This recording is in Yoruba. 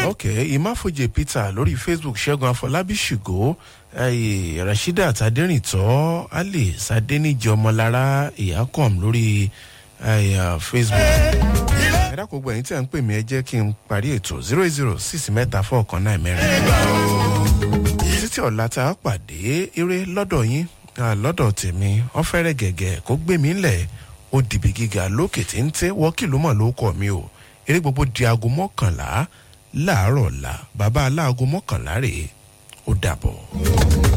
ok ìmáfojè peter lórí facebook ṣẹ́gun afọlábí ṣùgó eh, rasheedat adẹ́rìntọ́ ali sadẹ́nìjì ọmọlára ìyákọ̀m lórí eh, facebook ẹ dákun gbọ́ ẹ̀yin tí à ń pè mí ẹ jẹ́ kí n parí ètò zero eight zero six mẹ́ta four kan náà mẹ́rin títí ọ̀la tá a pàdé eré lọ́dọ̀ yín ah, lọ́dọ̀ tèmi wọ́n fẹ́rẹ̀ gẹ̀gẹ̀ kó gbé mi lẹ̀ ó dìbì gíga lókè tí ń tẹ́ wọ́n kìlú mọ̀ ló kọ̀ mi o eré gbogbo di aago mọ́kànlá láàárọ̀ ọ̀la bàbá aláago mọ́kànlá rèé ó dàbọ̀.